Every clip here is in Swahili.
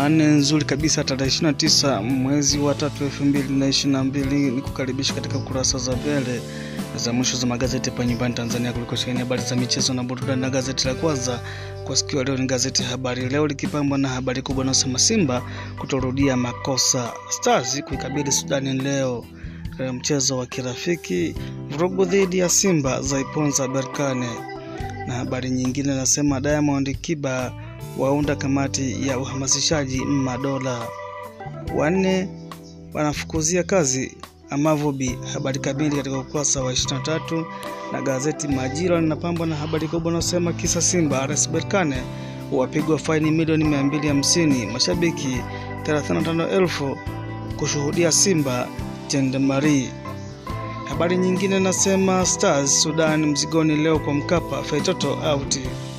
Jumanne nzuri kabisa tarehe 29 mwezi wa tatu elfu mbili na ishirini na mbili ni kukaribisha katika kurasa za mbele za mwisho za magazeti hapa nyumbani Tanzania kuliko sheheni habari za michezo na burudani. Na gazeti la kwanza kwa sikio ya leo ni gazeti Habari Leo likipambwa na habari kubwa inayosema Simba kutorudia makosa, Stars kuikabili Sudani leo katika mchezo wa kirafiki, vurugu dhidi ya Simba zaiponza Berkane na habari nyingine nasema Diamond Kiba waunda kamati ya uhamasishaji madola, wanne wanafukuzia kazi Amavubi. Habari kamili katika ukurasa wa 23 na gazeti Majira linapambwa na habari kubwa inayosema kisa Simba RS Berkane wapigwa faini milioni 250, mashabiki 35,000 kushuhudia Simba Jendemari. Habari nyingine nasema Stars Sudan mzigoni leo kwa Mkapa, Feitoto out.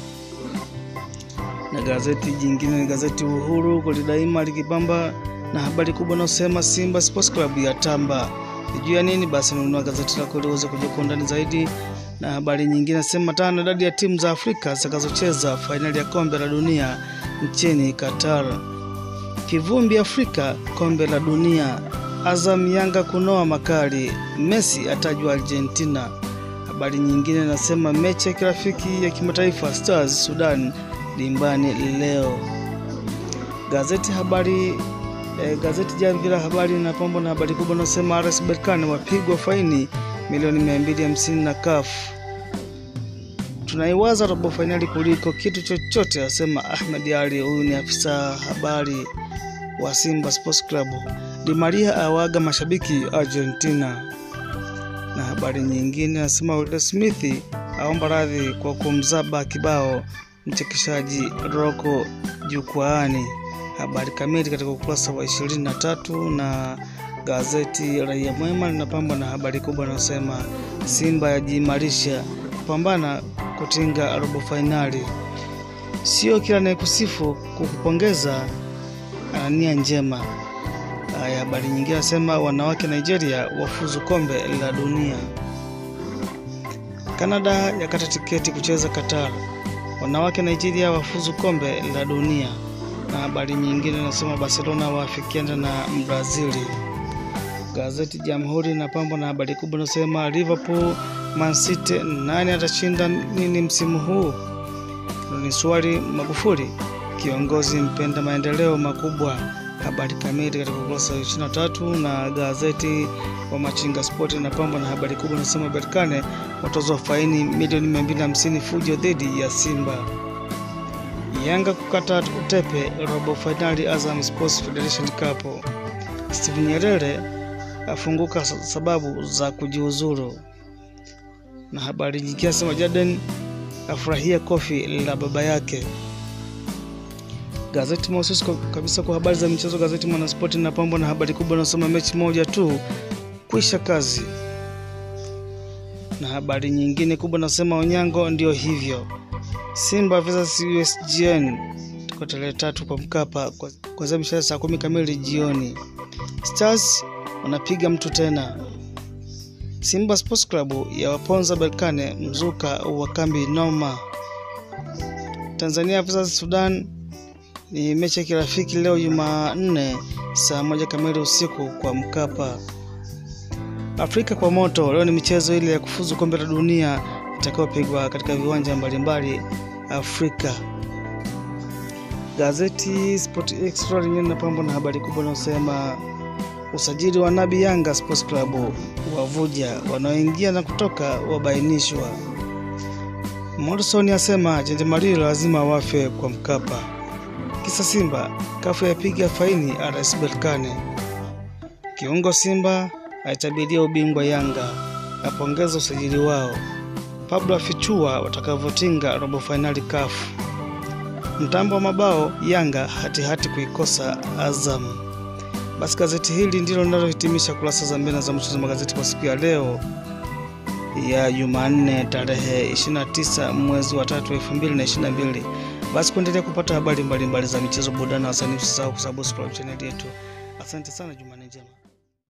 Na gazeti jingine ni gazeti Uhuru kweli daima likipamba na habari kubwa inayosema Simba Sports Club ya tamba juu ya nini? Basi nunua gazeti lako ili uweze kujua kwa undani zaidi. Na habari nyingine nasema tano, idadi ya timu za Afrika zitakazocheza fainali ya kombe la dunia nchini Qatar. Kivumbi Afrika kombe la dunia Azam Yanga kunoa makali, Messi atajwa Argentina. Habari nyingine nasema mechi ya kirafiki ya kimataifa Stars Sudan dimbani leo. Gazeti habari eh, gazeti Jamvi la Habari linapambwa na habari kubwa inasema RS Berkane wapigwa faini milioni 250 na CAF. Tunaiwaza robo fainali kuliko kitu chochote, asema Ahmed Ali. Huyu ni afisa habari wa Simba Sports Club. Di Maria awaga mashabiki Argentina. Na habari nyingine anasema Will Smith aomba radhi kwa kumzaba kibao mchekeshaji Rocco jukwaani. Habari kamili katika ukurasa wa 23 na gazeti Raia Mwema linapambwa na habari kubwa inayosema Simba yajiimarisha kupambana kutinga robo fainali. Sio kila anayekusifu kukupongeza ana nia njema. Haya, habari nyingine nasema wanawake Nigeria wafuzu kombe la dunia. Kanada yakata tiketi kucheza Qatar. Wanawake Nigeria wafuzu kombe la dunia. Na habari nyingine nasema Barcelona waafikiana na Brazili. Gazeti Jamhuri inapambwa na habari kubwa inasema Liverpool Man City, nani atashinda nini msimu huu? Ni swali Magufuli, kiongozi mpenda maendeleo makubwa habari kamili katika ukurasa wa 23 na gazeti wa Machinga Sport inapambwa na habari kubwa inasema Berkane watozwa faini milioni 250 fujo dhidi ya Simba. Yanga kukata utepe robo fainali Azam Sports Federation Cup. Steven Nyerere afunguka sababu za kujiuzuru. Na habari nyingine nasema Jaden afurahia kofi la baba yake. Gazeti mahususi kabisa kwa habari za michezo, gazeti Mwanaspoti linapambwa na habari kubwa inasema mechi moja tu kuisha kazi, na habari nyingine kubwa nasema Onyango ndio hivyo. Simba vs USGN tuko tarehe tatu kwa Mkapa kuanzia mshahara saa kumi kamili jioni. Stars wanapiga mtu tena. Simba Sports Club ya waponza Berkane mzuka wa kambi noma. Tanzania vs Sudan ni mechi ya kirafiki leo Jumanne saa moja kamili usiku kwa Mkapa. Afrika kwa moto leo ni michezo ile ya kufuzu kombe la dunia itakayopigwa katika viwanja mbalimbali Afrika. Gazeti Sport Extra lenyewe linapambwa na habari kubwa inayosema usajili wa Nabi Yanga Sports Club wavuja, wanaoingia na kutoka wabainishwa. Morrison asema Jendemari lazima wafe kwa Mkapa. Kisa Simba kafu yapiga faini RS Berkane. Kiungo Simba aitabiria ubingwa Yanga, apongeza usajili wao. Pablo afichua watakavyotinga robo fainali kafu. Mtambo wa mabao Yanga hatihati hati kuikosa Azam. Basi gazeti hili ndilo linalohitimisha kurasa za mbele za mchezo magazeti kwa siku ya leo ya Jumanne tarehe 29 mwezi wa tatu 2022. Basi kuendelea kupata habari mbalimbali mbali za michezo, burudani na wasanii, usisahau kusubscribe channel yetu. Asante sana, Jumanne njema.